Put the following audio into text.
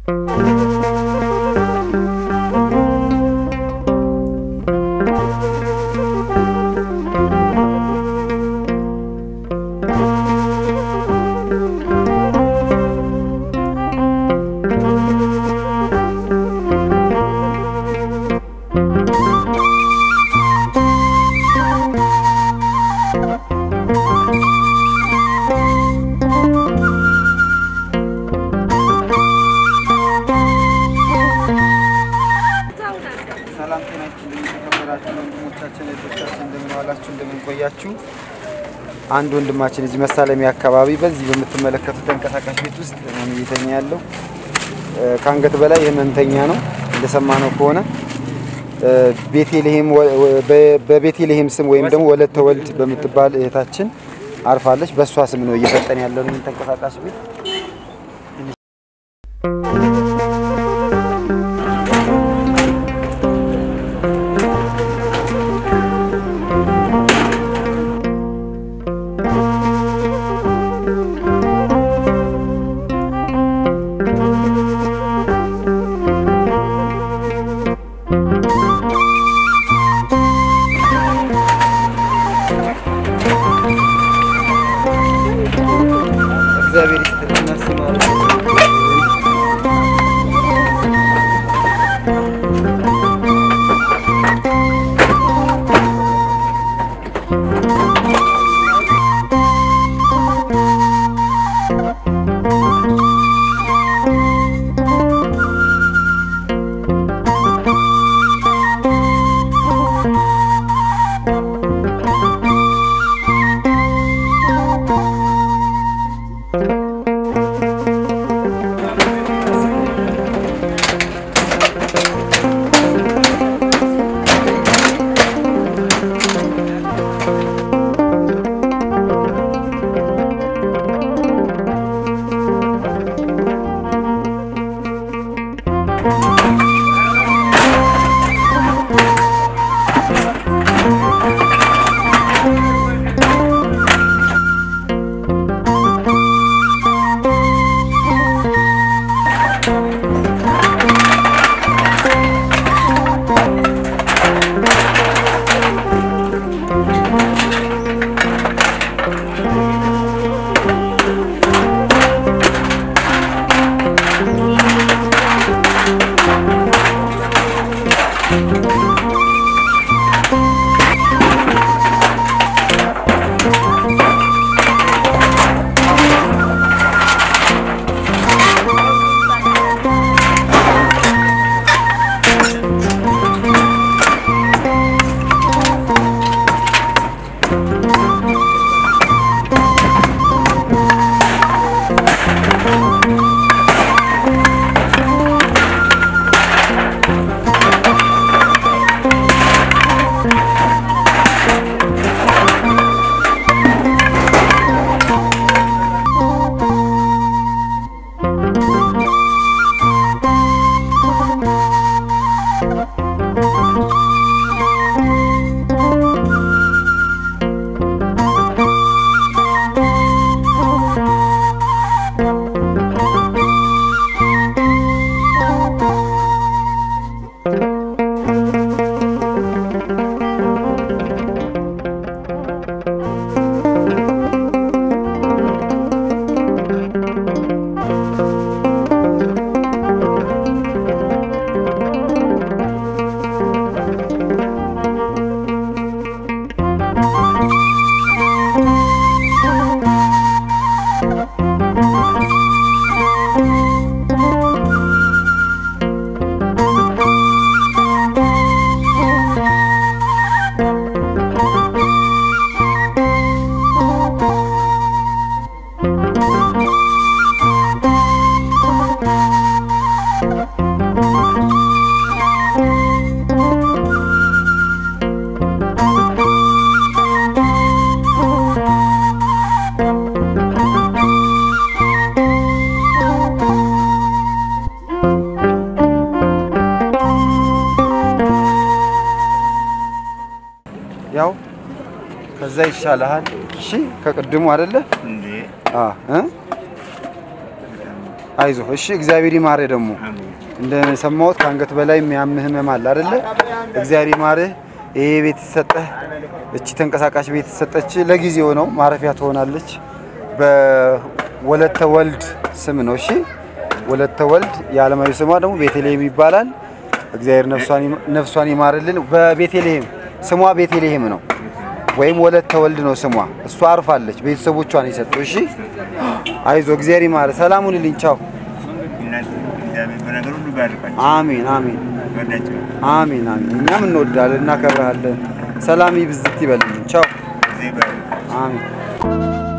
ሰላም ጤና ይስጥልኝ የተከበራችሁ ወንድሞቻችን እህቶቻችን፣ እንደምን ዋላችሁ? እንደምን ቆያችሁ? አንድ ወንድማችን እዚህ መሳለሚያ አካባቢ በዚህ በምትመለከቱት ተንቀሳቃሽ ቤት ውስጥ ነው እየተኛ ያለው። እ፣ ከአንገት በላይ ህመምተኛ ነው እንደሰማነው ከሆነ እ፣ ቤቴልሄም ወ- ወ- በ- በቤቴልሄም ስም ወይም ደግሞ ወለተ ወልድ በምትባል እህታችን አርፋለች። በእሷ ስም ነው እየሰጠን ያለው ይህን ተንቀሳቃሽ ቤት። እግዚአብሔር ይስጥልን ነፍስ ይማር። ያው ከዛ ይሻልሃል። እሺ ከቅድሙ አይደለ? እንዴ አ እ አይዞ እሺ፣ እግዚአብሔር ይማርህ። ደግሞ አሜን። እንደሰማሁት ከአንገት በላይ የሚያምህ ህመም አለ አይደለ? እግዚአብሔር ይማርህ። ይሄ ቤት የተሰጠህ እቺ ተንቀሳቃሽ ቤት የተሰጠች ለጊዜው ነው፣ ማረፊያ ትሆናለች። በወለተ ወልድ ስም ነው። እሺ፣ ወለተ ወልድ የዓለማዊ ስሟ ደግሞ ቤተልሔም ይባላል። እግዚአብሔር ነፍሷን ይማ- ነፍሷን ይማርልን። በቤተልሔም ስሟ ቤተልሔም ነው ወይም ወለተ ወልድ ነው ስሟ። እሷ አርፋለች፣ ቤተሰቦቿን የሰጡ። እሺ፣ አይዞ እግዚአብሔር ይማርህ። ሰላሙን ልኝ። ቻው። እናንተ እግዚአብሔር በነገር ሁሉ ባርካችሁ። አሜን አሜን ወዳችሁ አሜን አሜን። እኛም እንወዳለን፣ እናከብረሃለን። ሰላም ይብዝት ይበልልን። ቻው። ጊዜ ባርካችሁ። አሜን